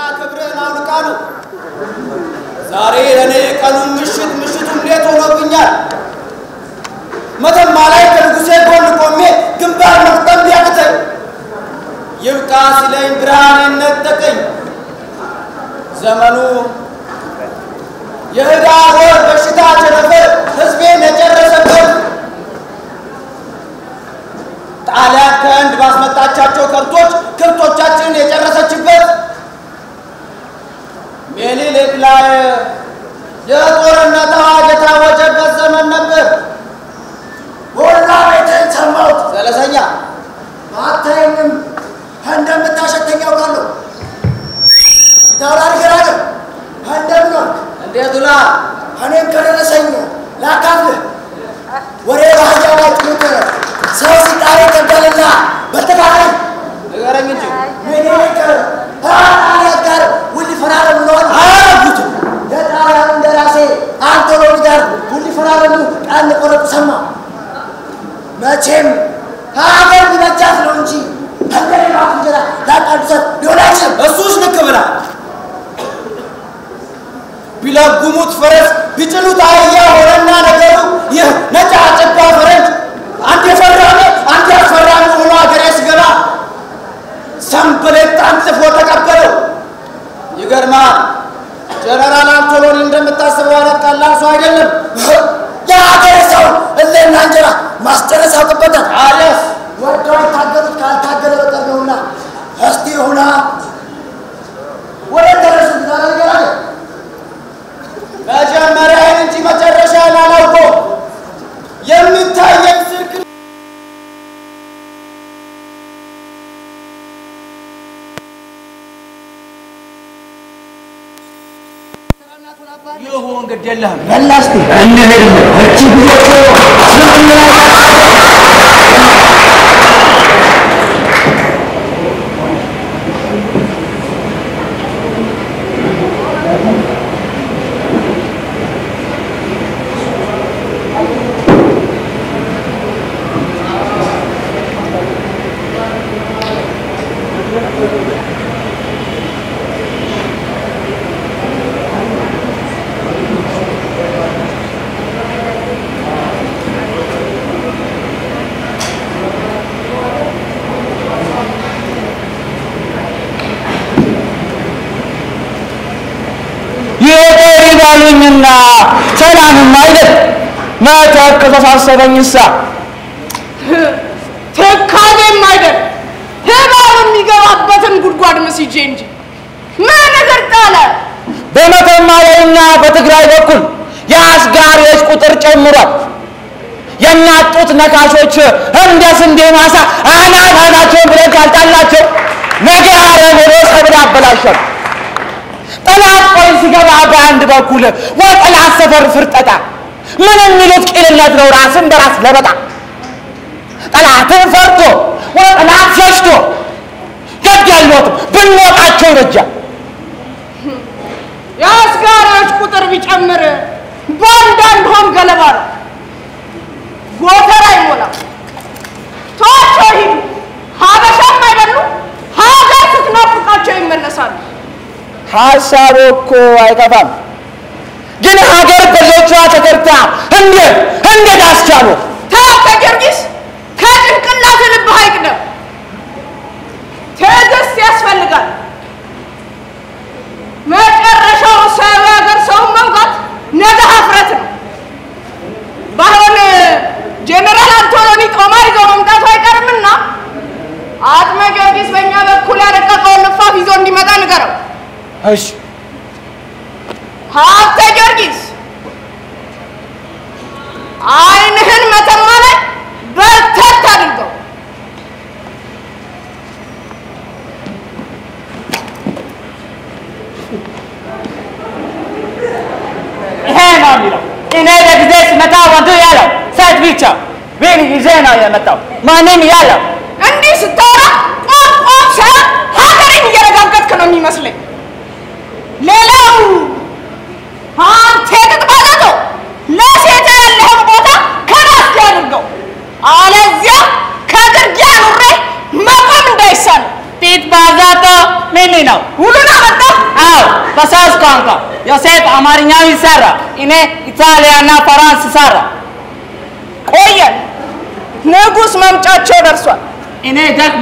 ክብርህን አውልቃ ነው። ዛሬ ለእኔ ቀኑን ምሽት ምሽቱን ሌት ሆኖብኛል። መተማ ላይ ከንጉሴ ጎን ቆሜ ግንባር መቅጠም ቢያቅተኝ ይብቃ ሲለኝ ብርሃኔን ነጠቀኝ። ዘመኑ የህዳር ወር በሽታ ቸነፈር ህዝቤን የጨረሰበት ጣሊያን ከህንድ ባስመጣቻቸው ከብቶች ከብቶቻችንን የጨረሰችበት ምኒልክ ላይ የጦርነት አዋጅ የታወጀበት ዘመን ነበር። ቡና ቤትን ሰማሁት። ዘለሰኛ አታየኝም እንደምታሸተኝ ያውቃለሁ። ዳውላር ገራገር እንደምን ዋልክ? እንዴት ውላ? እኔም ከደረሰኝ ላካፍልህ። ወሬ ባህያ ላይ ጥሉት ሰው ሲጣሪ ይገደልና በተቃራኒ ንገረኝ እንጂ ምኒልክ ከጣሊያን ጋር ውል ሊፈራረሙ ነዋል። አያረጉትም። የጣሊያን እንደራሴ አንቶሎኒ ጋር ውል ሊፈራረሙ ቃል ቆረጡ ሰማሁ። መቼም ሀገር ሊበጃት ነው እንጂ እንደሌላ እንጀራ ላቃዱሰት ሊሆን አይችልም። እሱስ ልክ ብላ ቢለጉሙት ፈረስ ቢጭኑት አህያ ሆነና ነገሩ ይህ ነጫጭባ ፈረንጅ አንድ የፈራሚ አንድ ያስፈራሚ ሆኖ ሀገሬ ስገባ ሰንበሌጥ አንጥፎ ተቀበለው። ይገርማል። ጀነራል አንቶሎኒ እንደምታስበው አይነት ቀላል ሰው አይደለም። የሀገር ሰው እሌና እንጀራ ማስጨረስ ያውቅበታል። አለስ ወደው የታገሉት ካልታገለ በቀር ነውና እስቲ ሁና ወደ ደረሱ ዛሬ መጀመሪያን እንጂ መጨረሻ ላላውቀው የሚታየኝ ስልክ ይሁን ግድ የለህም። በላስቲ እንሄድ እቺ ጉዞ ይቅር ይበሉኝና ሰላምም አይደል መተክ ከተሳሰበኝሳ ትካዜም አይደል ህባብ የሚገባበትን ጉድጓድ መስጄ እንጂ ምን ነገር ጣለ? በመተማ ላይና በትግራይ በኩል የአስጋሪዎች ቁጥር ጨምሯል። የናጡት ነካሾች እንደ ስንዴ ማሳ አናት አናቸውን ብለን ካልጣልናቸው ነገ አረም ሆኖ ሰብል ያበላሻል። ጠላት ቆይ ሲገባ በአንድ በኩል ወጠላት ሰፈር ፍርጠጣ ምን የሚሉት ቂልነት ነው ራስን በራስ ለበጣ ጠላትን ፈርቶ ወጠላት ሸሽቶ ገድ ያልሞትም ብንሞጣቸው ይበጃል። የአስጋሪዎች ቁጥር ቢጨምር በአንዳንድ ሆም ገለባ ነው። ጎተራ አይሞላም። ተዋቸው ሂዱ። ሀበሻም አይደሉ ሀገር ስትናፍቃቸው ይመለሳሉ። ሀሳቡ እኮ አይጠፋም፣ ግን ሀገር በልጆቿ ተከርታ እንዴት እንዴት አስቻሉ? ተው ከጊዮርጊስ ከጭንቅላት ልብህ አይቅደም። ትዕግስት ያስፈልጋል። መጨረሻው ሰው ሀገር ሰውን መውጋት ነገ ሀፍረት ነው። ባይሆን ጄኔራል አንቶሎኒ ጦማር ይዞ መምጣቱ አይቀርምና አጥመ ጊዮርጊስ በእኛ በኩል ያረቀቀውን ንፋፍ ይዞ እንዲመጣ ንገረው። እሺ ሀብተ ጊዮርጊስ ዓይንህን መተማ ላይ በርተት አድርገው። ይሄ ነው የሚለው። እኔ ለጊዜ ስመጣ ወንዱ ያለው ሴት ብቻ ቢን ጊዜ ነው የመጣው ማንም ያለው እንዲህ ስታወራ ቆም ቆም ሳይሆን ሀገሬን እየረጋገጥክ ነው የሚመስለኝ። ሌላው አንተ የጥጥባጠቶ ለሴት ያለህን ቦታ ከራስህ አድርገው፣ አለዚያ ከግርጌ አኑሬ መቆም እንዳይሳል ፊት ባዛቶ ምን ነው? ውሉን አመጣ። አዎ በሶስት ቋንቋ ዮሴፍ አማርኛው ይሰራ፣ እኔ ኢጣሊያና ፈራንስ ሰራ። ቆየ ንጉሥ መምጫቸው ደርሷል። እኔ ደክማ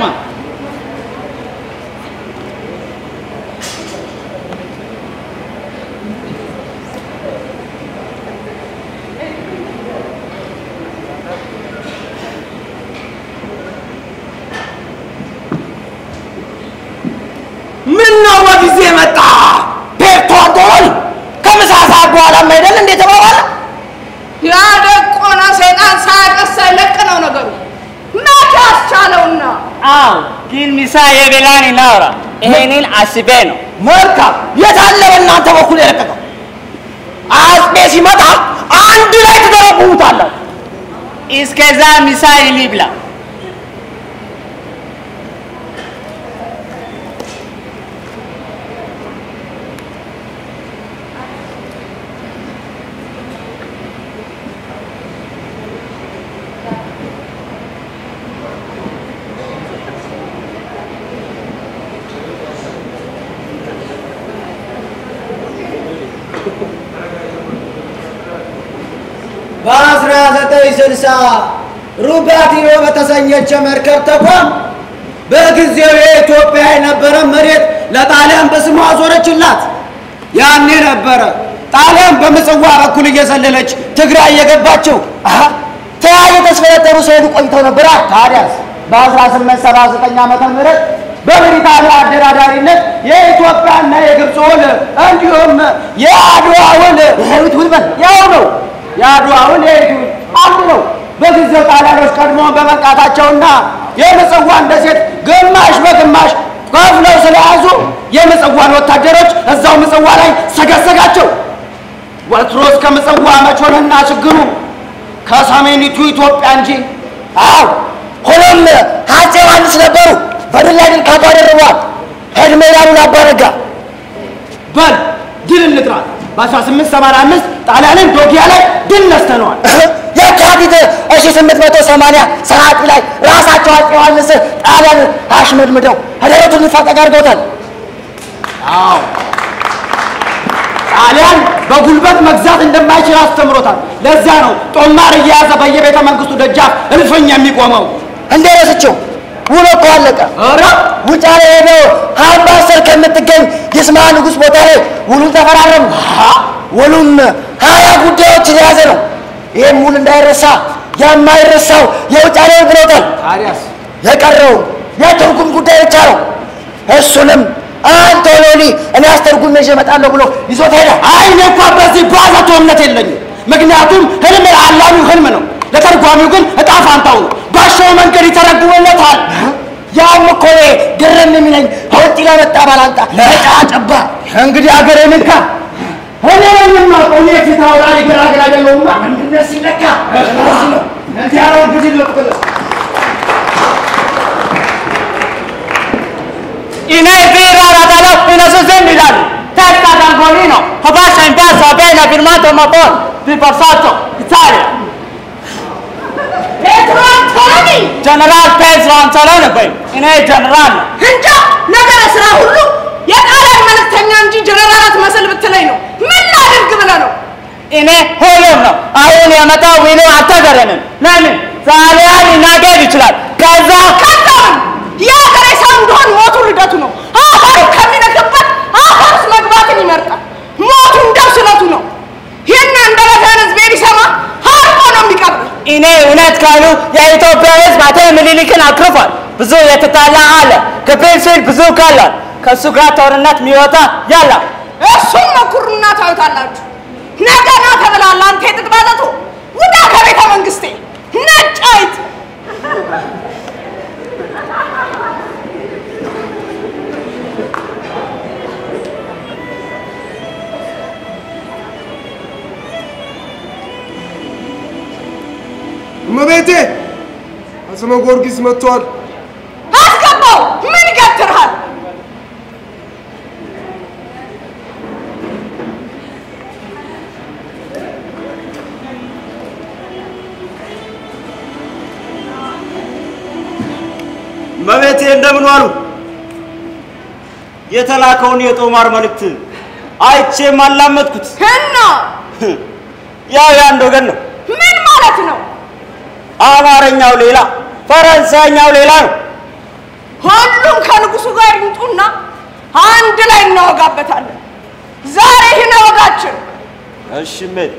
ምን ነው በጊዜ መጣ? ፔርቶ አንቶኒ ከምሳ ሰዓት በኋላ አይደል እንዴ ተባባለ? ያደቆነ ሰይጣን ሳያቀስ ሳይለቅ ነው ነገሩ። መቼ አስቻለውና አዎ ግን ምሳ የበላን እናውራ። ይሄንን አስቤ ነው። መልካም የት አለ በእናንተ በኩል የለቀቀው? አስቤ ሲመጣ አንድ ላይ ትተረጉሙታላችሁ። እስከዛ ምሳ ይብላ። በአስራ ዘጠኝ ስልሳ ሩባቲኖ በተሰኘች መርከብ ተቋም በጊዜው የኢትዮጵያ የነበረ መሬት ለጣሊያን በስሟ አዞረችላት። ያኔ ነበረ ጣሊያን በምጽዋ በኩል እየዘለለች ትግራይ የገባችው። አሀ ተያዩ ተስፈለጠሩ ሲሄዱ ቆይተው ነበራ። ታዲያስ በ1879 ዓመተ ምህረት በብሪታንያ አደራዳሪነት የኢትዮጵያና የግብፅ ውል እንዲሁም የአድዋ ውል ይሄዊት ውልበል ያው ነው። የአድዋ ውል የኢቱ አንድ ነው። በጊዜው ጣሊያኖች ቀድሞ በመንቃታቸውና የምጽዋን ደሴት ግማሽ በግማሽ ከፍለው ስለያዙ የምጽዋን ወታደሮች እዛው ምጽዋ ላይ ሰገሰጋቸው። ወትሮስ ከምጽዋ መች ሆነና ችግሩ ከሰሜኒቱ ኢትዮጵያ እንጂ አዎ ሆኖም አፄ ዮሐንስ ነበሩ በድል ላይ ድል ካቶ አደረጓት። ህድሜ ይላሉን አባረጋ በል ድል እንጥራት። በ1885 ጣሊያንን ዶጊያ ላይ ድል ነስተነዋል። የካቲት 1880 ሰዓት ላይ ራሳቸው አፄ ዮሐንስ ጣሊያን አሽመድምደው ደረቱን ሊፋጠቅ አድርገውታል። አዎ ጣሊያን በጉልበት መግዛት እንደማይችል አስተምሮታል። ለዚያ ነው ጦማር እየያዘ በየቤተ መንግስቱ ደጃፍ እልፍኝ የሚቆመው። እንዴ ረስቸው ውሎ እኮ አለቀ። ኧረ ውጫሌ ሄደው አምባሰል ከምትገኝ ይስማ ንጉሥ ቦታ ላይ ውሉን ተፈራረሙ። ውሉም ሀያ ጉዳዮችን የያዘ ነው። ይህም ውል እንዳይረሳ የማይረሳው የውጫሌ ብሎታል። ታዲያስ የቀረው የትርጉም ጉዳይ ብቻ ነው። እሱንም አንቶሎኒ እኔ አስተርጉም ይዤ እመጣለሁ ብሎ ይዞት ሄደ። አይ እኔ እንኳ በዚህ ባዘቶ እምነት የለኝም። ምክንያቱም ህልም ለአላሚው ህልም ነው፣ ለተርጓሚው ግን እጣ ፋንታው ነው። ባሻው መንገድ ይተረጉምለታል። ያም እኮ እኔ ግርም የሚለኝ ከውጭ ለመጣ ባላንጣ ነጫ ጨባ እንግዲህ አገሬ ንካ እኔ ነኝ የማውቀው እኔ ፊት አውራሪ ገራገር አይደለሁማ። አንድነት ሲለካ እንዲህ ያለው ጊዜ ልቅል እኔ ቢራ ራዳላ እነሱ ዘንድ ይላሉ። ተስታ ዳንጎሊኖ ሆባሻ ኢምባሳ ቤና ፊርማቶ ማፖን ሪፖርሳቶ ኢታሊያ ፔትሮ አንቶኒ ጀነራል ፔትሮ አንቶሎኒ በይ እኔ ጀነራል ነው። እንጃ ነገረ ስራ ሁሉ የጣሊያን መልእክተኛ እንጂ ጀነራላት መስል ብትለኝ ነው። ምን ላድርግ ብለህ ነው? እኔ ሁሉም ነው። አሁን የመጣው ዊሉ አልተገረንም። ለምን ጣሊያን ሊናገር ይችላል። ከዛ ከዛም የሀገሬ ሰው እንደሆን ሞቱ ልደቱ ነው። አፈሩ ከሚነክበት አፈር ውስጥ መግባትን ይመርጣል። ሞቱ እንደው ስለቱ ነው። ይህን አንደበትህን ህዝቤ ቢሰማ ሀርቆ ነው የሚቀብር። እኔ እውነት ካሉ የኢትዮጵያ ሕዝብ አጤ ምኒልክን አክርፏል። ብዙ የተጣላ አለ። ከፕሪንስል ብዙ ካሏል። ከእሱ ጋር ጦርነት የሚወጣ ያለ እሱም መኩርና ታዩታላችሁ። ነገና ተብላላ አንተ የጥቅባዘቶ ውጣ ከቤተ መንግስቴ ነጭ አይጥ እመቤቴ አጽመ ጊዮርጊስ መጥቷል። አስገባው። ምን ይገትርሃል? መቤቴ እንደምን ዋሉ? የተላከውን የጦማር መልእክት አይቼም አላመጥኩት። እና ያው የአንድ ወገን ነው። ምን ማለት ነው? አማርኛው ሌላ፣ ፈረንሳይኛው ሌላ ነው። ሁሉም ከንጉሱ ጋር ይምጡና አንድ ላይ እናወጋበታለን። ዛሬ ይህን ወጋችን እሺ እሜቴ።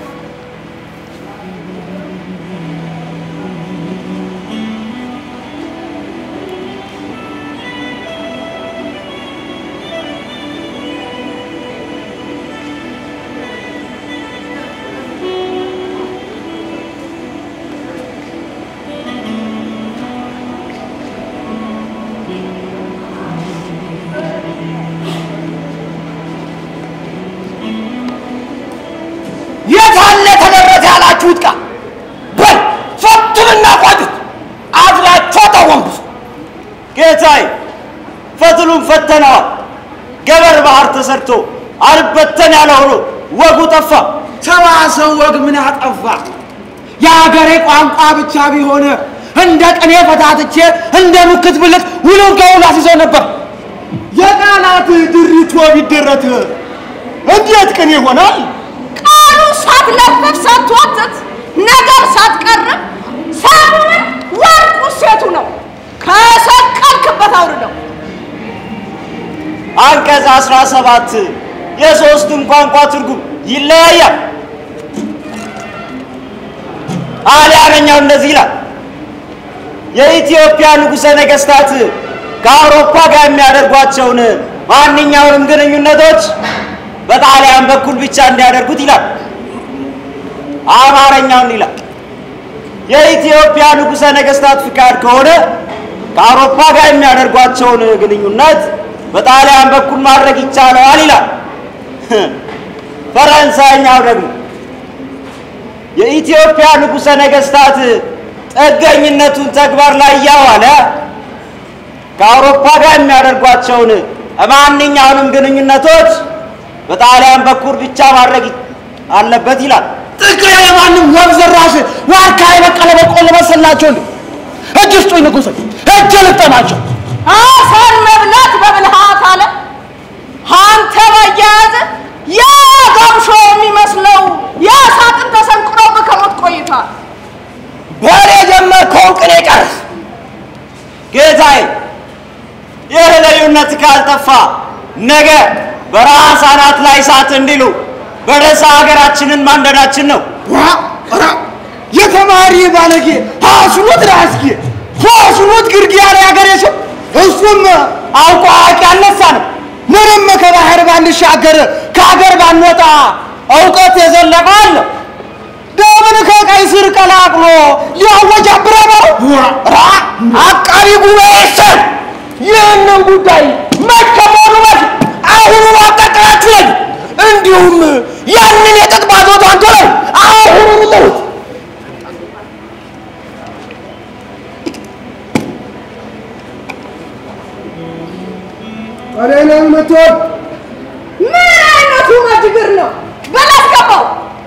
የት አለ ተደረሰ ያላችሁት ቃል በል ፈትንና ቋጩት፣ አዝራችሁ ተወንብሱ። ጌታዬ ፈትሉን ፈተነዋል። ገበር ባህር ተሰርቶ አልበተን ያለ ሆኖ ወጉ ጠፋ። ሰዋሰው ወግ ምን አጠፋ? የሀገሬ ቋንቋ ብቻ ቢሆን እንደ ቅኔ ፈታትቼ እንደ ሙክት ብልት ውሉን ከውሉ አስይዘው ነበር። የቃላት ድሪቶ ቢደረት እንዴት ቅኔ ይሆናል? ቃሉ ሳትለፍፍ ሳትዋትት ነገር ሳትቀርብ ሰሙን ወርቁ ሴቱ ነው ከሰቀልክበት አውርደው አንቀጽ 17 የሶስቱም ቋንቋ ትርጉም ይለያያል። ጣሊያነኛው እንደዚህ ይላል። የኢትዮጵያ ንጉሠ ነገሥታት ከአውሮፓ ጋር የሚያደርጓቸውን ማንኛውንም ግንኙነቶች በጣሊያን በኩል ብቻ እንዲያደርጉት ይላል። አማርኛውን ይላል። የኢትዮጵያ ንጉሠ ነገሥታት ፍቃድ ከሆነ ከአውሮፓ ጋር የሚያደርጓቸውን ግንኙነት በጣሊያን በኩል ማድረግ ይቻለዋል ይላል። ፈረንሳይኛው ደግሞ የኢትዮጵያ ንጉሠ ነገሥታት ጥገኝነቱን ተግባር ላይ እያዋለ ከአውሮፓ ጋር የሚያደርጓቸውን ማንኛውንም ግንኙነቶች በጣሊያን በኩል ብቻ ማድረግ አለበት ይላል። ጥቅሬ የማንም ወግ ዘራሽ ዋርካ የበቀለ በቆሎ መሰላቸው እንዴ? እጅ ስጡኝ ንጉሥ፣ እጅ ልጠማቸው። አፈር መብላት በብልሃት አለ አንተ ባያያዘ ያ ገምሾ የሚመስለው ያ ሳጥን ተሰንቅሮ ከሞት ቆይቷል። በል የጀመርከውን ቅኔ ጨርስ። ጌታዬ ይህ ልዩነት ካልጠፋ ነገ በራስ አናት ላይ እሳት እንዲሉ በደሳ ሀገራችንን ማንደዳችን ነው። ዋ ኧረ የተማሪ ባለጌ ሀስኑት ራስጌ ሀስኑት ግርጌ ያለ ያገሬ ሰው እሱም አውቆ አዋቂ አልነሳ ነው። ምንም ከባህር ባንሻገር ከሀገር ባንወጣ እውቀት የዘለቀው አለ። ደምን ከቀይ ስር ቀላቅሎ ሊያወጅ አብረበው ራ አቃቢ ጉባኤ ስር ይህንን ጉዳይ መከመሩ በፊት አሁኑ አጠቃላችሁ ላይ እንዲሁም ያንን የጥጥ ባዞት አንቶላይ አሁኑ ጥሩት። እኔ ነኝ የምትወድ ምን አይነቱ መጅግር ነው? በላስገባው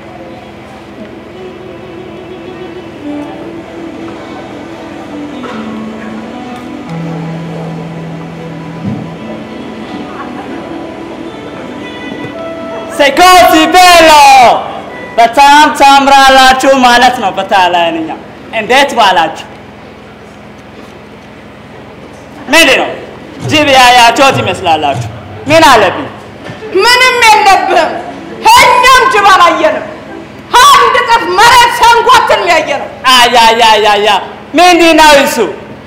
ሴኮሲ ቤሎ በጣም ታምራላችሁ ማለት ነው። በጣሊያንኛ እንዴት ባላችሁ? ምንድን ነው ጅብ ያያችሁት ይመስላላችሁ? ምን አለብኝ? ምንም የለብህም። እኛም ጅብ አላየንም። አንድ ጥፍ መሬት ሰንጓትን ያየ ነው። አያያያያ ምንድን ነው እሱ?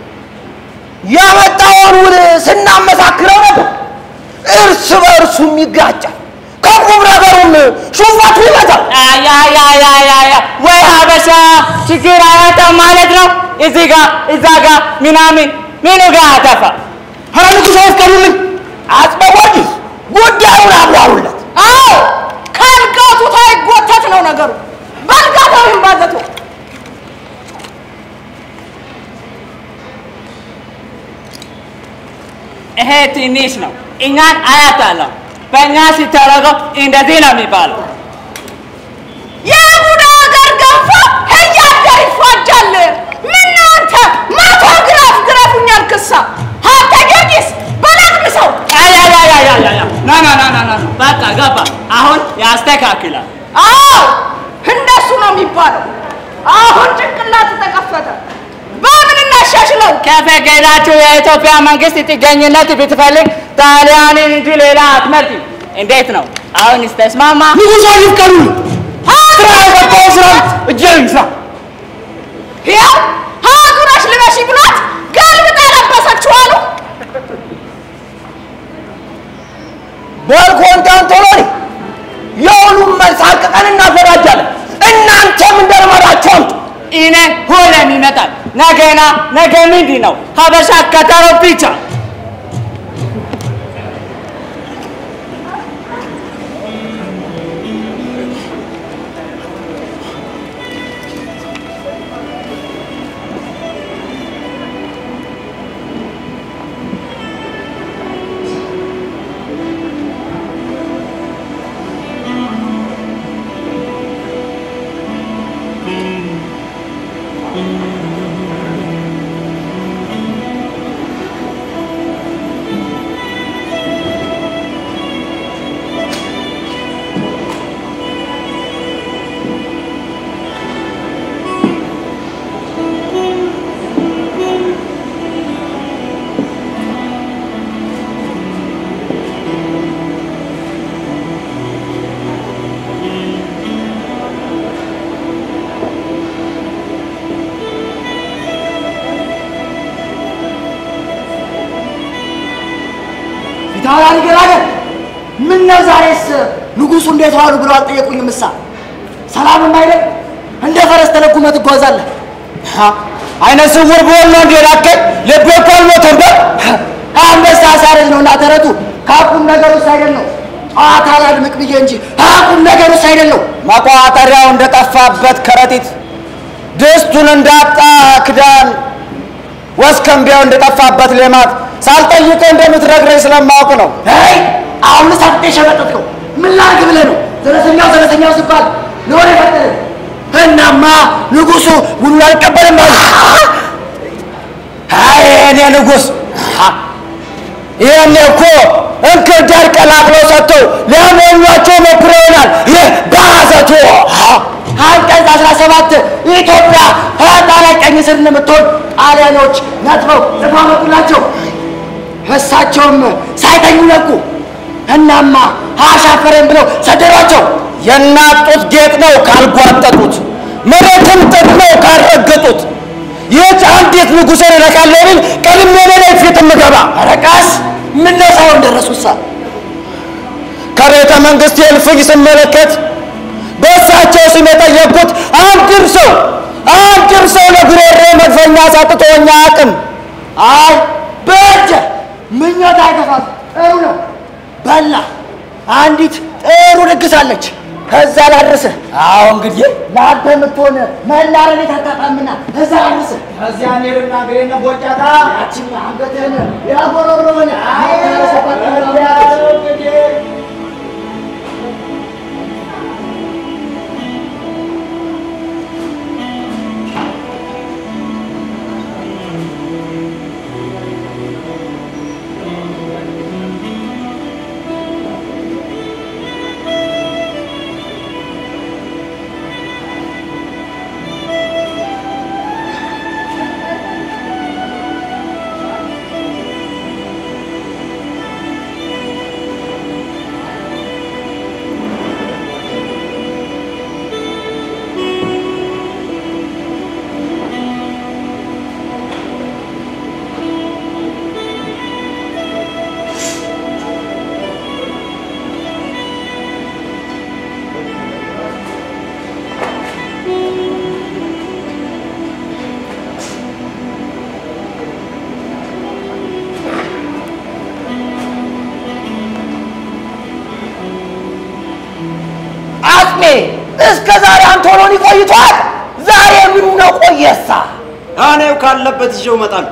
ያመጣውን ውል ስናመሳክረው ነበር። እርስ በእርሱም ይጋጫል። ከቁም ነገሩም ሹፈቱ ይመጣል። አያያያያያ ወይ ሀበሻ ችግር አያጣም ማለት ነው። እዚህ ጋ እዛ ጋ ምናምን ምኑ ጋ አጠፋ? ኧረ ንጉሥ አስቀሩልኝ። አጽበ ጊዮርጊስ ጉዳዩን አብራሩለት። አዎ ካልጋቱት አይጎተት ነው ነገሩ። በልጋታው ይንባዘቱ ይሄ ትንሽ ነው። እኛን አያጣለም። በእኛ ሲተረገው እንደዚህ ነው የሚባለው። የቡዳ ሀገር ገንፎ እያደር ይፏጃል። ምን አንተ መቶ ግራፍ ግረፉኛል ክሳ አንተ ጊዮርጊስ በላቅም ሰው አያያ ና ና ና ና ና በቃ ገባ። አሁን ያስተካክላል። አዎ እንደሱ ነው የሚባለው። አሁን ጭንቅላት ተከፈተ። በምን እናሻሽለው? ከፈቀዳችሁ የኢትዮጵያ መንግስት ጥገኝነት ብትፈልግ ጣሊያንን እንጂ ሌላ አትመርጥም። እንዴት ነው? አሁንስ ተስማማ? ንጉሶ ይፍቀዱ። ስራ የገባው ስራ እጄን ስራ ያው ሀጉረሽ ልበሺ ብሏት ገልብጣ ለበሰችው አሉ። በል ኮንስታንቲኖኒ የሁሉም መልስ አቅቀን እናዘጋጃለን። እናንተም እንደልመዳችሁ አምጡ። እኔ ሁሌም ይመጣል። ነገና ነገ ምንድን ነው? ሀበሻ ቀጠሮ ብቻ። ፊታውራሪ ገራገር ምን ነው ዛሬስ ንጉሱ እንዴት ዋሉ ብለው አልጠየቁኝም? እሳ ሰላምም አይደል እንደ ፈረስ ተለጉመህ ትጓዛለህ። አይነ ስውር ብሆን ነው እንዴ ላከኝ? ልቤ እኮ አልሞተም። በል አንበሳ ሳረጅ ነው እና ተረቱ ከቁም ነገር ውስጥ አይደል ነው ጨዋታ ላድምቅ ብዬ እንጂ ከቁም ነገር ውስጥ አይደል ነው። መቋጠሪያው እንደጠፋበት ከረጢት፣ ድስቱን እንዳጣ ክዳን፣ ወስከንቢያው እንደጠፋበት ሌማት ሳልጠይቅህ እንደምትነግረኝ ስለማወቅ ነው። አይ አሁን ሳትጤ ሸመጠጥከው ምን ላድርግ ብለህ ነው? ዘለሰኛው ዘለሰኛው ሲባል ለወሬ ፈጠረ። እናማ ንጉሱ ውሉን አልቀበልም አሉ። አይ እኔ ንጉሥ ይህኔ እኮ እንክርዳድ ቀላቅለው ሰጥተው ሊያሞኟቸው ሞክሮ ይሆናል። ይህ ባዘቶ አንቀጽ አስራ ሰባት ኢትዮጵያ ከጣሊያን ቀኝ ስር እንደምትሆን ጣሊያኖች ነጥበው ጽፈው አመጡላቸው። እሳቸውም ሳይተኙ ነቁ። እናማ አሻፈረን ብለው ሰደዷቸው። የናጡት ጌጥ ነው ካልጓጠጡት፣ መሬትም ጥጥ ነው ካልረገጡት። ይህች አንዲት ንጉሠን እነካለሁ ብል ቀድሜ እኔ ነኝ ፊት የምገባ ረቃስ ምን ነው ሳይሆን ደረሱሳ ከቤተ መንግሥት የእልፍኝ ስመለከት በእሳቸው ስም የጠየቅኩት አንድም ሰው አንድም ሰው ለጉሮሮ መድፈኛ ሳጥቶኛ አቅም አይ በጀ ምኞት አይገፋም። ጥሩ ነው በላ አንዲት ጥሩ ድግስ አለች። ከዛ ላድርስህ። አዎ እንግዲህ ለአንተ የምትሆን መላረቤት አታጣምና እዛ ላድርስህ። እዚያ እንሄድና እንግዲህ ቦጫታ ያችን አንገትህን ያጎረሮን አጥሜ እስከ ዛሬ አንቶሎኒ ቆይቷል። ዛሬ ምኑ ነው ቆየሳ? እኔው ካለበት ይዤው እመጣለሁ።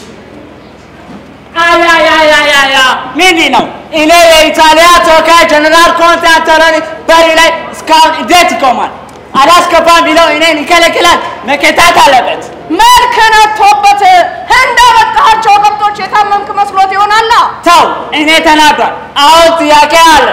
አያያያያያ ምንድን ነው? እኔ የኢጣሊያ ተወካይ ጀነራል ኮንስታንቲኖኒ በሪ ላይ እስካሁን እንዴት ይቆማል? አላስገባም ቢለው እኔን ይከለክላል። መከታት አለበት። መልክ ነቶበት እንዳመጣሃቸው ከብቶች የታመምክ መስሎት ይሆናላ። ተው፣ እኔ ተናዷል። አሁን ጥያቄ አለ።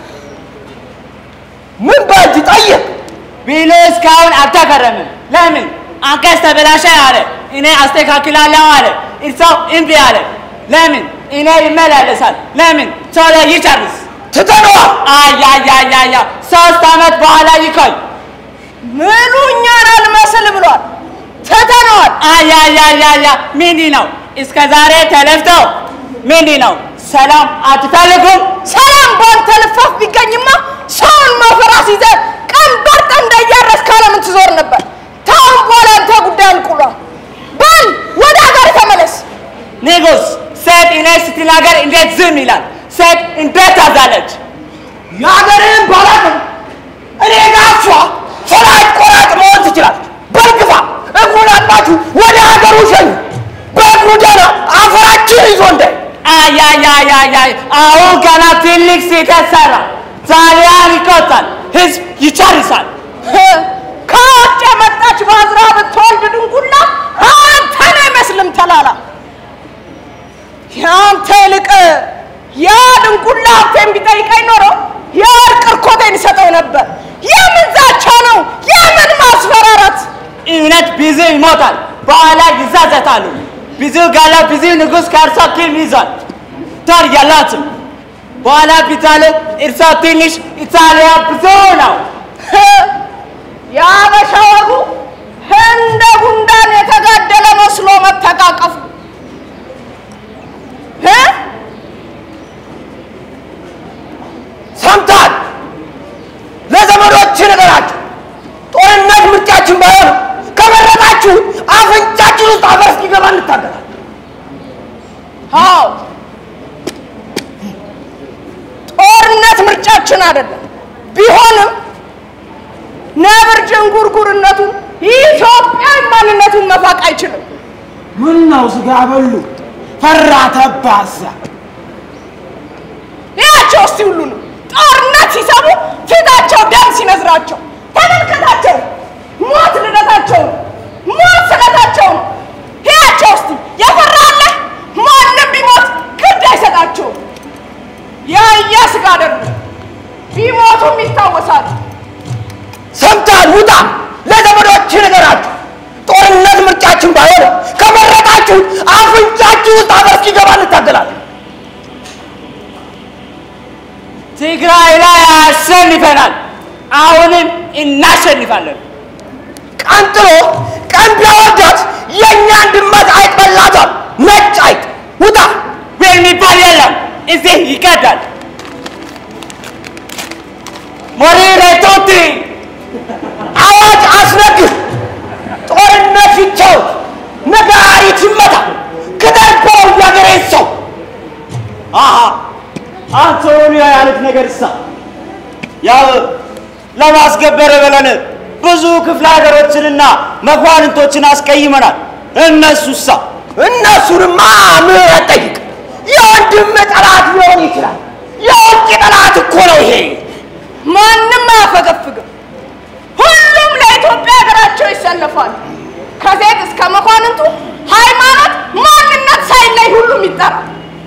ምን በእጅ ጠይቅ። ቢሉ እስካሁን አልተከረምም። ለምን አንቀጽ ተበላሸ አለ። እኔ አስተካክላለሁ አለ። እርሳው እምቢ አለ። ለምን እኔ ይመላለሳል። ለምን ቶሎ ይጨርስ። ትተነዋል። አያያያያ ሶስት ዓመት በኋላ ይቆይ። ምሉ እኛን አልመስል ብሏል። ትተነዋል። አያያያያ ምንድን ነው እስከ ዛሬ ተለፍተው ምንድን ነው ሰላም አትፈልጉም? ሰላም ባንተ ልፋፍ ቢገኝማ ሰውን መፈራስ ይዘህ ቀንበር ጠምደህ እያረስክ ዓለምን ትዞር ነበር። ታሁን በኋላ አንተ ጉዳይ አልቁሏል። በል ወደ ሀገር ተመለስ። ንጉሥ ሴት እኔ ስትናገር እንዴት ዝም ይላል? ሴት እንዴት ታዛለች? የሀገርህን ባላቅም እኔ ጋሷ ፈላጭ ቆራጭ መሆን ትችላለች። በልግፋ እግሩን አጥባችሁ ወደ ሀገሩ ሸኙ። በእግሩ ደህና አፈራችን ይዞ እንዳይ አያያያያይ አሁን ገና ትልቅ ስህተት ሰራ። ጣሊያን ይቆጣል፣ ህዝብ ይጨርሳል። ከውጭ የመጣች ባዝራ ብትወልድ ድንጉላ አንተን አይመስልም ተላላ። የአንተ ይልቅ ያ ድንጉላ ሀብቴን ቢጠይቀኝ ኖሮ የወርቅ እርኮቴን ይሰጠው ነበር። የምን ዛቻ ነው? የምን ማስፈራራት? እውነት ብዙ ይሞታል፣ በኋላ ይዛዘታሉ። ብዙ ጋላ ብዙ ንጉሥ ከእርሷ ኪም ይዟል። ጦር የላትም። በኋላ ቢታለ እርሷ ትንሽ፣ ኢጣሊያ ብዙ ነው። የአበሻ ወጉ እንደ ጉንዳን የተጋደለ መስሎ መተቃቀፉ እ? ሰምታል። ለዘመዶች ነገራችሁ። ጦርነት ምርጫችን ባይሆን ከመረጣችሁ አፍንጫችን ውስጥ አፈር እስኪገባ እንታገላለን። አዎ ጦርነት ምርጫችን አይደለም። ቢሆንም ነብር ዥንጉርጉርነቱን ኢትዮጵያዊ ማንነቱን መፋቅ አይችልም። ምን ነው ስጋ በሉ ፈራ ተባዛ ያቸው እስቲ ሁሉንም ጦርነት ሲሰሙ ፊታቸው ደም ሲነዝራቸው ተመልከታቸው። ሞት ልደታቸው ነው። ሞት ስለታቸው ነው። ያቸው እስቲ የፈራለ ማንም ቢሞት ግድ አይሰጣቸውም። ያያ ስጋ አይደሉም። ቢሞቱም ይታወሳሉ። ሰምታል። ውጣ። ለዘመዶች ነገራችሁ። ጦርነት ምርጫችን ባይሆን ከመረጣችሁ አፍንጫችሁ ውስጥ አፈር እስኪገባ እንታገላለን። ትግራይ ላይ አሸንፈናል። አሁንም እናሸንፋለን። ቀንጥሎ ቀን ቢያወርዳት የእኛን ድመት አይጥ በላቷል። ነጭ አይጥ። ውጣ። ዌል የሚባል የለም፣ እዚህ ይቀዳል። ሞሪሬ ቱቲ አዋጅ አስነግር። ጦርነት ይቻወት፣ ነጋሪት ይመታ። ከደርባው ያገሬ ሰው አሃ አንቶኒዮ ያሉት ነገር እሳ ያው ለማስገበር ብለን ብዙ ክፍለ ሀገሮችንና መኳንንቶችን አስቀይመናል። እነሱሳ እነሱንማ ምህረት ጠይቅ። የወንድም ጠላት ሊሆን ይችላል። የውጭ ጠላት እኮ ነው ይሄ። ማንም አያፈገፍግም። ሁሉም ለኢትዮጵያ ሀገራቸው ይሰለፋሉ። ከሴት እስከ መኳንንቱ ሃይማኖት፣ ማንነት ሳይለይ ሁሉም ይጠራል።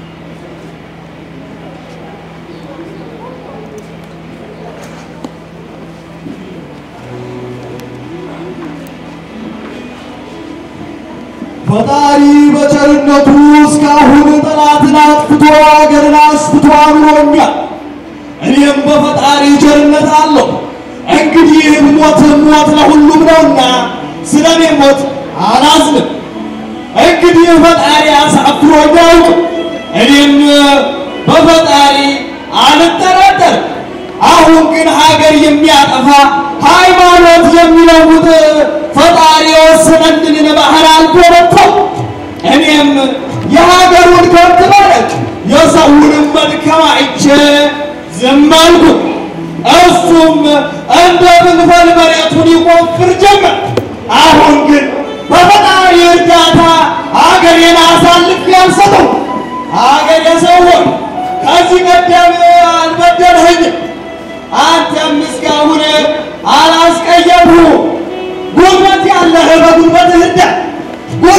ፈጣሪ በቸርነቱ እስካሁን ጠላትን አጥፍቶ አገርን አስፍቶ አኑሮኛል። እኔም በፈጣሪ ቸርነት አለሁ። እንግዲህ ብሞት ሞት ለሁሉም ነውና ስለ እኔ ሞት አላዝንም። እንግዲህ ፈጣሪ አሳፍሮኝ አያውቅም። እኔም በፈጣሪ አልጠራጠርም። አሁን ግን ሀገር የሚያጠፋ ሃይማኖት የሚለውጥ ፈጣሪ የወሰነልንን ባህር አልተወጣም። እኔም የሀገሩን ከብት ማለት የሰውንም መድከም አይቼ ዝም አልኩ። እሱም እንደ ብንፈል መሬቱን ይቆፍር ጀመር። አሁን ግን በፈጣሪ እርዳታ አገሬን አሳልፌ አልሰጠው። አገሬ ሰው ሆይ ከዚህ ቀደም አልበደልኸኝም። አንተም እስካሁን አላስቀየምሁ። ጉልበት ያለህ በጉልበትህ እንደ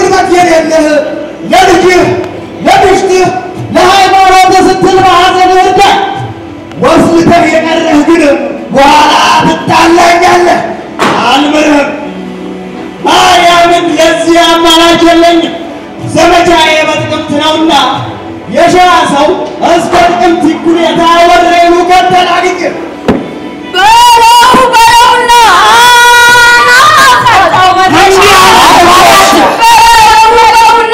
ድርቀት የሌለህ ለልጅህ ለምሽትህ ለሃይማኖት ስትል ማዕዘን እርዳህ። ወስልተህ የቀረህ ግን በኋላ ትጣላኛለህ። አልምርህም። ማርያምን ለዚህ አማራጭ የለኝም። ዘመቻዬ በጥቅምት ነውና የሸዋ ሰው እስከ ጥቅምት ይኩሌታ ወረይሉ ከተል አግኝቼ በለው በለውና ናፈቀው መድረሻ በለው በለውና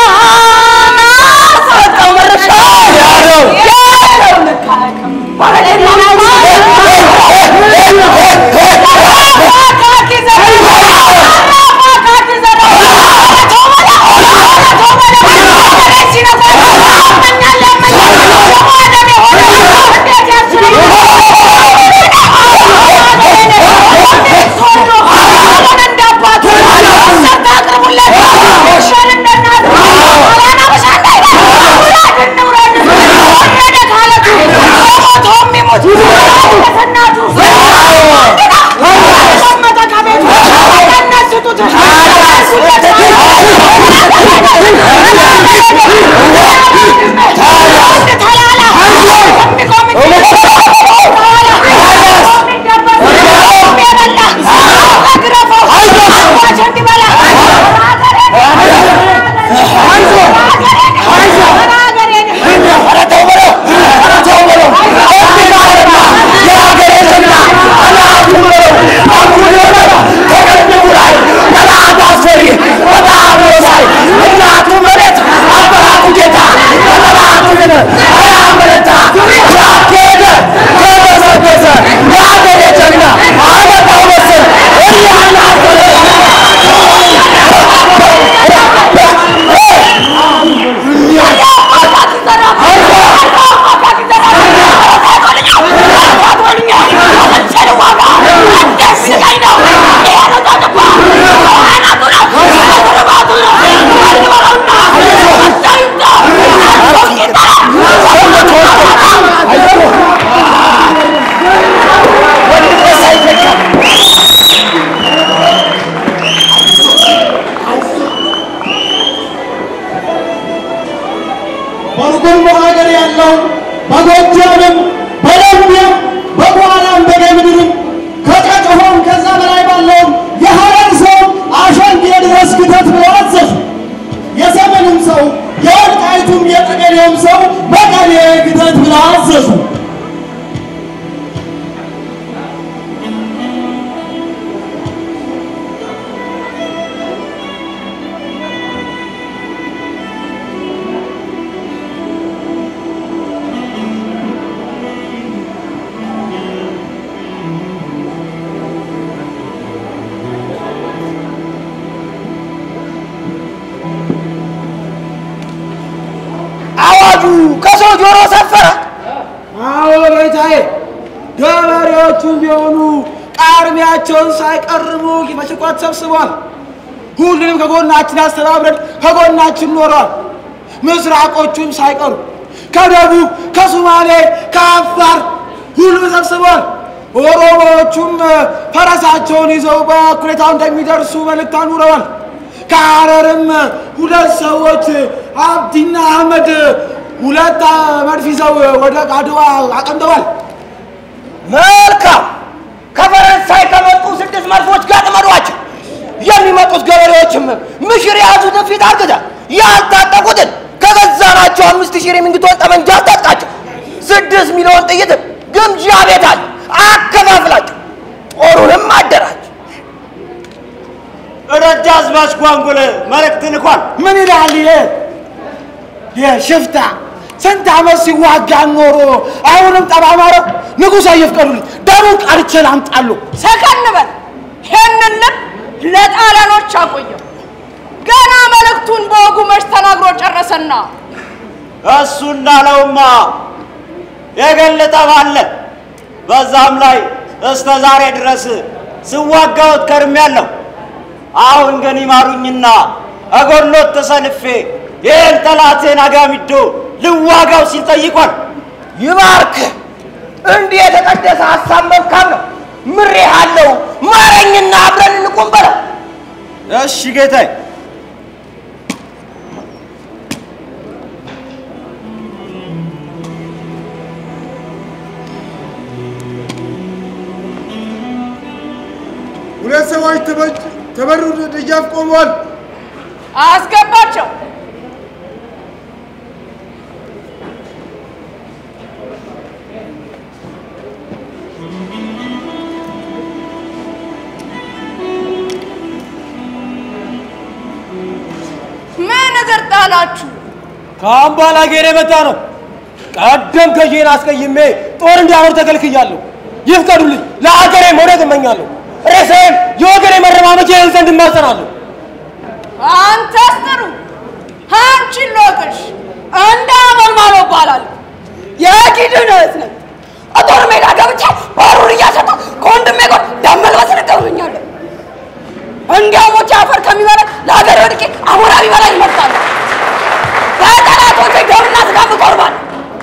ናፈቀው መድረሻ ያለው ያለው ልክ አያውቅም። አቃቂ ዘራ አቃቂ ዘራ በርጉም ሀገር ያለውን በጎጃምም በደቡብም በቋራም በጌምድርም ከጨጨሆም ከዛ በላይ ባለውም የሀረር ሰው አሸንጌ ድረስ ክተት ብለው አዘዙ። የሰሜንም ሰው የወልቃይቱም የጠገዴውም ሰው መቀሌ ክተት ብለው አዘዙ። አዋጁ ከሰው ጆሮ ሰፈረ። አዎ ጌታዬ፣ ገበሬዎቹም ቢሆኑ ቃርሚያቸውን ሳይቀርቡ በሽቆት ሰብስበዋል። ሁሉንም ከጎናችን አስተባብረን ከጎናችን ኖረዋል። ምስራቆቹም ሳይቀሩ ከደቡብ፣ ከሶማሌ፣ ከአፋር ሁሉም ሰብስበዋል። ኦሮሞዎቹም ፈረሳቸውን ይዘው በኩሌታው እንደሚደርሱ መልእክት አኑረዋል። ከሐረርም ሁለት ሰዎች አብዲና አህመድ ሁለት መድፍ ይዘው ወደ አድዋ አቀንደዋል። መልካም። ከፈረንሳይ ከመጡ ስድስት መድፎች ጋር ጥመዷቸው። የሚመጡት ገበሬዎችም ምሽር የያዙትን ፊት አርግዛ ያልታጠቁትን ከገዛናቸው አምስት ሺህ የሚንግቶን ጠመንጃ አስታጥቃቸው። ስድስት ሚሊዮን ጥይትም ግምጃ ቤት አለ አከፋፍላቸው። ጦሩንም አደራጅ። ደጃዝማች ጓንጉል መልእክት ልኳል። ምን ይላል ይሄ የሽፍታ ስንት ዓመት ሲዋጋ ኖሮ አሁንም ጠባማረው ንጉሥ አይፍቀዱልኝ ደሙን ቀርቼ ላምጣለሁ። ሰከን በል። ይህንን ልብ ለጣሊያኖች አቆየው። ገና መልእክቱን በወጉ መች ተናግሮ ጨረሰና እሱ እንዳለውማ የገለጠ ባለ በዛም ላይ እስከ ዛሬ ድረስ ስዋጋዎት ከርሜያለሁ። አሁን ግን ይማሩኝና እጎሎት ተሰልፌ ይህን ጠላቴን አጋሚዶ ልዋጋው ሲል ጠይቋል። ይባርክ። እንዲህ የተቀደሰ ሀሳብ መልካም ነው። ምሬሃለሁ። ማረኝና አብረን እንቁም በለው። እሺ ጌታዬ። ሁለት ሰዎች ተበ- ተበሩ ደጃፍ ቆመዋል። አስገባቸው። ምን እግር ጣላችሁ? ከአምባላጌር የመጣ ነው። ቀደም ከጄን አስቀይሜ ጦር እንዲያኖር ተከልክያለሁ። ይፍቀዱልኝ፣ ለአገሬ መውደቅ እመኛለሁ። ሬሳዬም የወገኔ መረማመጃ ይሆን ዘንድ እማጸናለሁ። አንተስ ጥሩ አንቺን ሎቅሽ እንደ አመልማሎ እባላለሁ። የጊድን እህት ነኝ። ጦር ሜዳ ገብቼ ባሩን እያሰጠሁ ከወንድሜ ጋር ደም መልበስ እገርመኛለሁ። እንዲያው ሞቼ አፈር ከሚበላ ለሀገር ወድቄ አሞራ ቢበላ ይመርጣለሁ። በጠላቶቼ ደምና ስጋ እቆርባለሁ።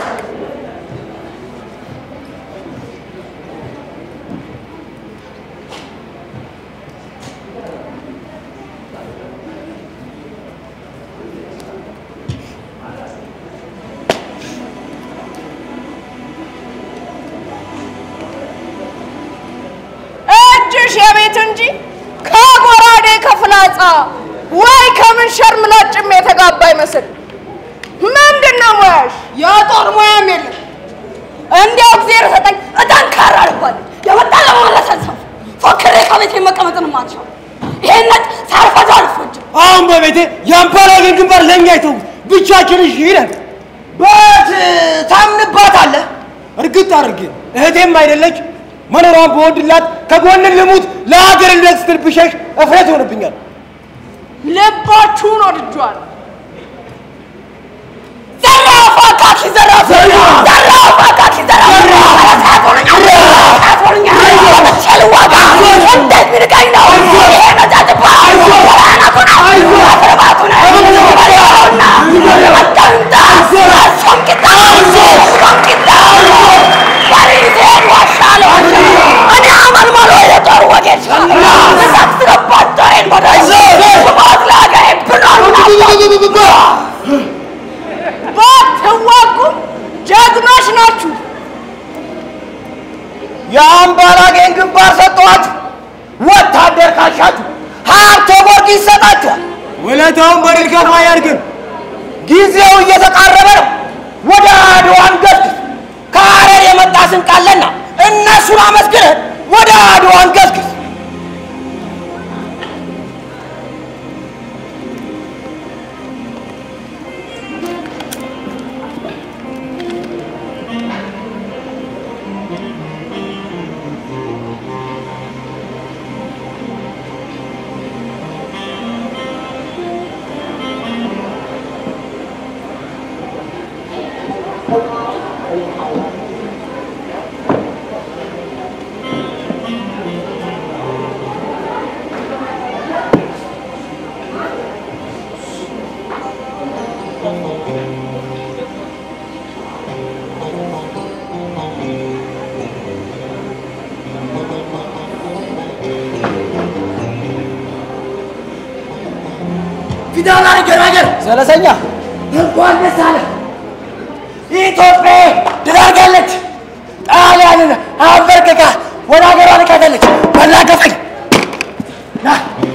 እጅሽ የቤት እንጂ ከጎራዴ ከፍላጻ ወይ ከምንሸር ምላጭም የተጋባ አይመስል። ምንድን ነው ሙያሽ? የጦር ሙያም የለም። እንዲያው እግዚአብሔር ሰጠኝ ጠንካራ ልባል የመጣ ለማለት አልሰፍ ፎክሬ ከቤቴ መቀመጥን ማልሻው ይሄን ነጭ ሳልፈዛ አልፎጅም። አሁን በቤቴ የአምባላጌር ግንባር ለእኛ አይተው ብቻችን እሺ ይለን በት ታምንባታለህ? እርግጥ አድርጌ እህቴም አይደለች መኖሯን በወድላት ከጎንን ልሙት ለሀገር እንደት ስትል ብሸሽ እፍረት ይሆንብኛል። ልባችሁን ወድጇል። ዘራፍ አካኪ ዘራፍ ዘራፍ አካኪ ዘራፍ ሸልዋጋ እንዴት ሚርቀኝ ነው ይሄ መጫጭባ ራናቱና አስረባቱና በሬውና መቀምጣ ሶንቂጣ ሶንቂጣ በሪዜን ዋሻለሁ እኔ አመልማሎ የጦር ወጌሻ እሳት ስገባት ጦሬን መዳይ ስሞት ለሀገሬ ብሏል ባትዋጉም ጀግኖች ናችሁ። የአምባላጌን ግንባር ሰጠኋችሁ። ወታደር ካሻችሁ ሀብተ ወርቅ ይሰጣችኋል። ውለታውን በድል ከፋ ያድርግን። ጊዜው እየተቃረበ ነው። ወደ አድዋን ገስግስ። ከሀረር የመጣ ስንቅ አለና እነሱን አመስግነን ወደ አድዋን ገስግስ። ፊታውራሪ ገራገር ዘለሰኛ እንኳን ደስ አለ። ኢትዮጵያ ድል አድርጋለች። ጣሊያንን አንበርክካ ወደ ሀገሯ ልካታለች። በላገፈኝ ና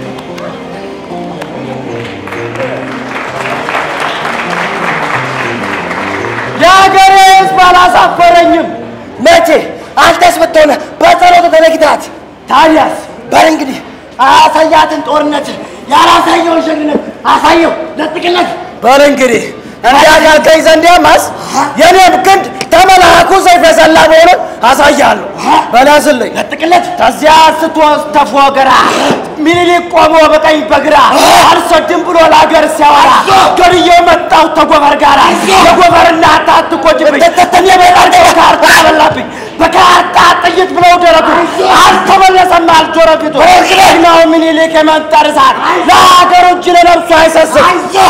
የሀገሬ ሕዝብ አላሳፈረኝም። መቼ አንተስ ብትሆነ በጸሎት ተለግታት። ታዲያስ በል እንግዲህ አያሳያትን ጦርነት ያላሳየውን ጀግንነት አሳየው፣ ለጥቅለት በል እንግዲህ እንዲያጋልከኝ ዘንዲያማስ የኔም ክንድ ተመላኩ ሰይፍ የሰላ መሆኑን አሳያለሁ። በላስልኝ ለጥቅለት ከዚያ ስትወስድ ተፎገራ ሚኒሊክ ቆሞ በቀኝ በግራ አልሰድም ብሎ ለሀገር ሲያወራ ገድዬው መጣሁ ተጎበር ጋራ የጎበር እናት አትቆጭብኝ የቤጣቸው ካርታ በላብኝ በካርታ ጥይት ብለው ደረቱ አልተመለሰም አልዞረ ፊቱ ጀግናው ሚኒሊክ የመንጠር እሳት ለሀገሩ እጅ ለነፍሱ አይሰስም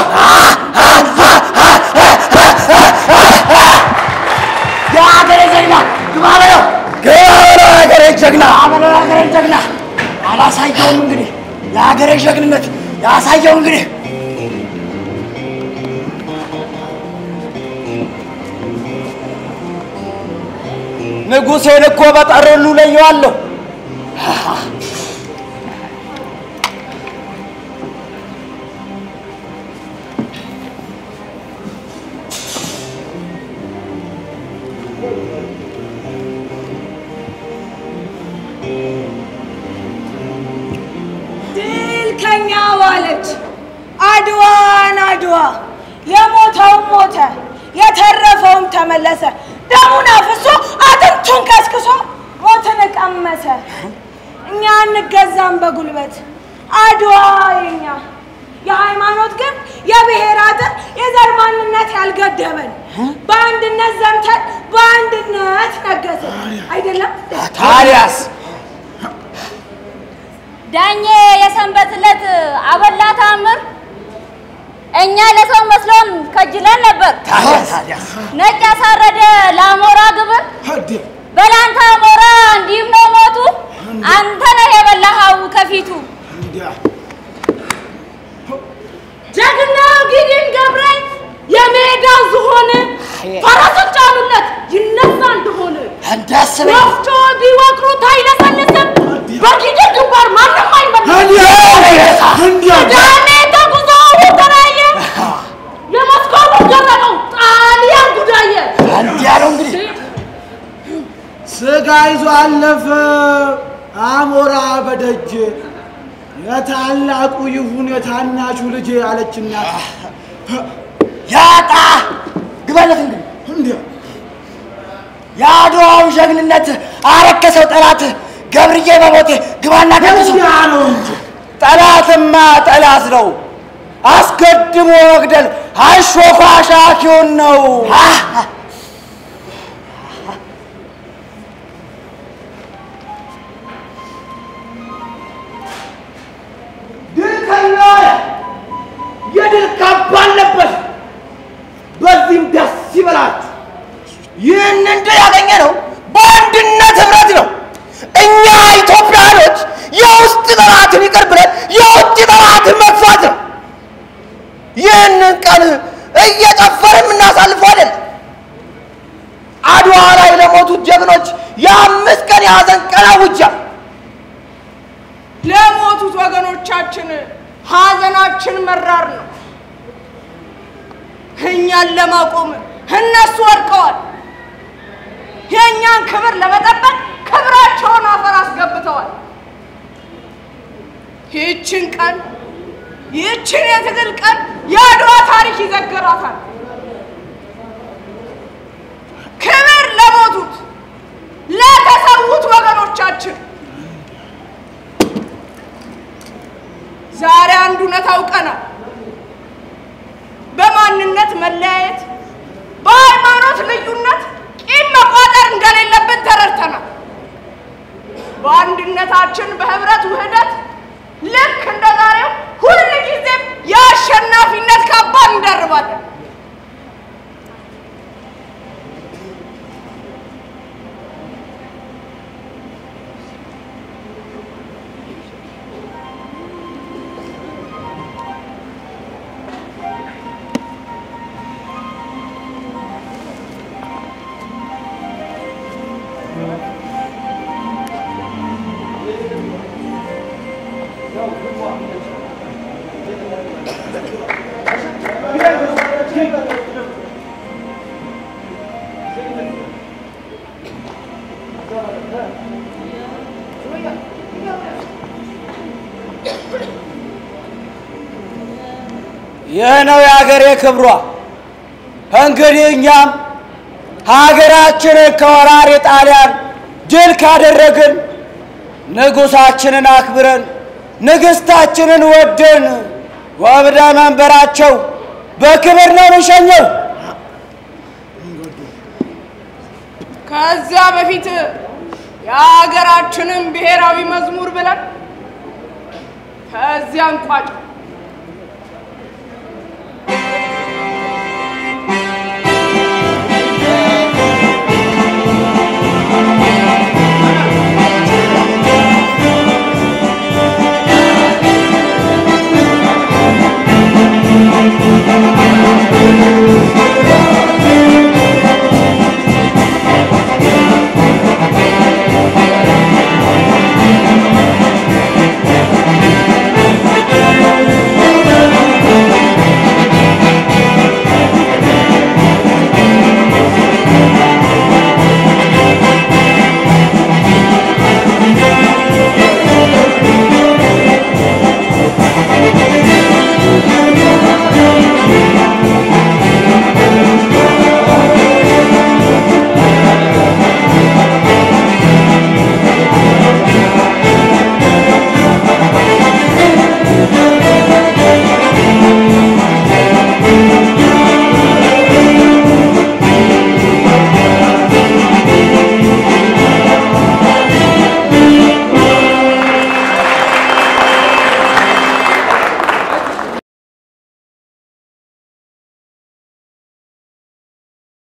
የሀገሬ ጀግና ግባ በለው ግባ በለው ሀገሬ ጀግና ግባ በለው የሀገሬ ጀግና አላሳየውም እንግዲህ የሀገሬ ጀግንነት ያሳየው እንግዲህ ንጉሴን እኮ በጠሩሉ ለየዋለሁ። አድዋ የሞተውም ሞተ፣ የተረፈውም ተመለሰ። ደሙን አፍሶ አጥንቱን ከስክሶ ሞትን ቀመሰ። እኛ አንገዛም በጉልበት አድዋ የኛ የሃይማኖት ግን የብሔር አጥር የዘር ማንነት ያልገደበን በአንድነት ዘምተን በአንድነት ነገስን አይደለም ታዲያስ ዳኜ የሰንበት ዕለት አበላ ታምር እኛ ለሰው መስሎን ከጅለን ነበር። ታዲያስ ነጭ ያሳረደ ለአሞራ ግብር በላንተ አሞራ እንዲህም ነው ሞቱ። አንተ ነህ የበላኸው ከፊቱ ጀግናው ጊዲን ገብረ የሜዳው ዝሆን ፈረሱን ጫኑለት ይነሳ እንደሆነ እንዳስበ ወፍጮ ቢወቅሩት አይለሰልስም። በጊዲን ግንባር ማንም አይመለስም። ዳኔ ተጉዞ ተራየ የሞስኮው ገረመው ጣሊያን ጉዳየ እንዲያ ነው እንግዲህ ስጋ ይዞ አለፈ አሞራ በደጅ የታላቁ ይሁን የታናሹ ልጅ አለች እናት። ያጣ ግባለት እንግዲህ እንዲያ የአድዋው ጀግንነት አረከሰው ጠላት ገብርዬ በሞቴ ግባና ቀንሱ እንዲያ ነው እንጂ ጠላትማ ጠላት ነው አስቀድሞ መግደል አሾፋሻኪውን ነው ድል ከናለ የድል ካባ አለበት። በዚህም ደስ ይበላችሁ። ይህንን ድል ያገኘ ነው በአንድነት ህብረት ነው። እኛ ኢትዮጵያኖች የውስጥ ጠላትን ይቅር ብለን የውጭ ጠላትን መግፋት ነው። ይህንን ቀን እየጨፈርን የምናሳልፈው አይደለም። አድዋ ላይ ለሞቱት ጀግኖች የአምስት ቀን የሐዘን ቀን አውጃ ለሞቱት ወገኖቻችን ሀዘናችን መራር ነው። እኛን ለማቆም እነሱ ወድቀዋል። የእኛን ክብር ለመጠበቅ ክብራቸውን አፈር አስገብተዋል። ይህችን ቀን ይህችን የትግል ቀን የአድዋ ታሪክ ይዘግራታል። ክብር ለሞቱት ለተሰዉት ወገኖቻችን ዛሬ አንድ እውነት አውቀናል። በማንነት መለያየት፣ በሃይማኖት ልዩነት ቂም መቋጠር እንደሌለብን ተረድተናል። በአንድነታችን በህብረት ውህደት ልክ እንደ ዛሬው ሁል ጊዜም የአሸናፊነት ካባ እንደርባለን። ይህ ነው የሀገሬ ክብሯ። እንግዲህ እኛም ሀገራችንን ከወራሪ ጣሊያን ድል ካደረግን ንጉሳችንን አክብረን ንግሥታችንን ወደን ወብደ መንበራቸው በክብር ነው የምንሸኘው። ከዚያ በፊት የሀገራችንን ብሔራዊ መዝሙር ብለን ከዚያ እንቋጭ።